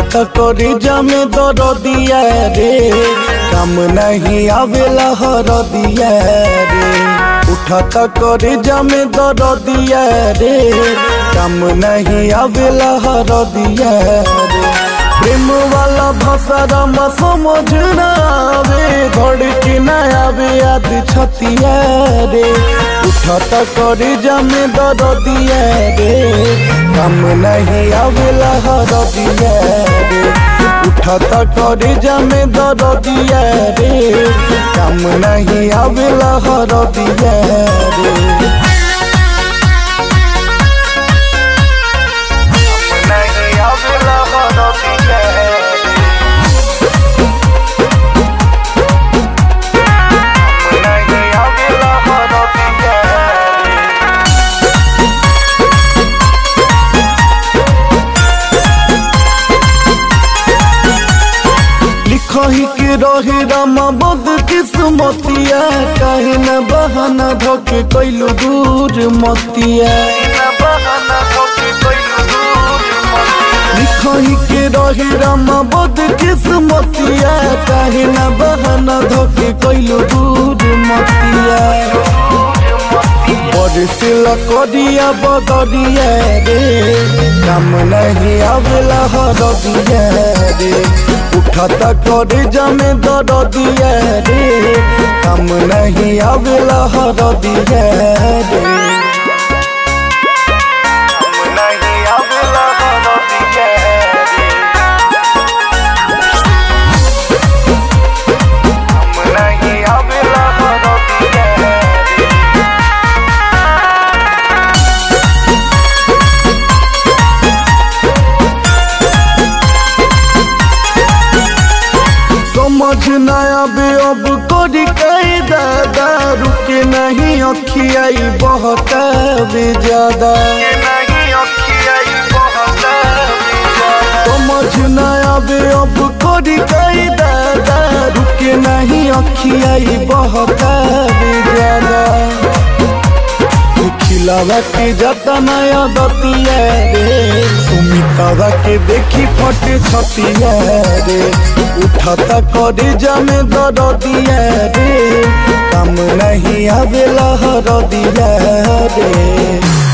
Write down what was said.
उठत करी जमे दर दिया रे काम नहीं आवेला हर दिया रे उठत करी जमे दर दिया रे काम नहीं आवेला हर दिया रे प्रेम वाला भाषा रामा समझ ना आवे धड़की ना आवे आदि छतिया रे उठत करी जमे दर दिया रे काम नहीं आवेला हर दिया रे उठत करी जमे दर दिया रे काम नहीं आवेला हर दिया रे नहीं आवेला हर दिया रे नहीं आवेला हर दिया रे लिखही के रहे रामा बद किस्मतिया काहे न बहाना धोके कैलू दूर मतिया लिखही के रहे रामा बद किस्मतिया काहे न बहाना धोके कैलू दूर मतिया बरसिल करिया बदरिया रे काम नहीं आवेला हर दिया रे उठत कर जमे दर दिया रे काम नहीं आवेला हर दिया रे काम नहीं आवेला हर दिया रे काम नहीं आवेला हर दिया रे समझ न आवे अब कोरी कई दादा रुके नहीं अखियाई बहुत भी ज्यादा समझ न आवे अब कोरी कई दादा रुके नहीं अखियाई बहुत भी ज्यादा खिलावा के जाता नया दतिया रे सुमितावा के देखी फट छतिया रे उठता करे जमे दर दिया रे काम नहीं आवेला हर दिया रे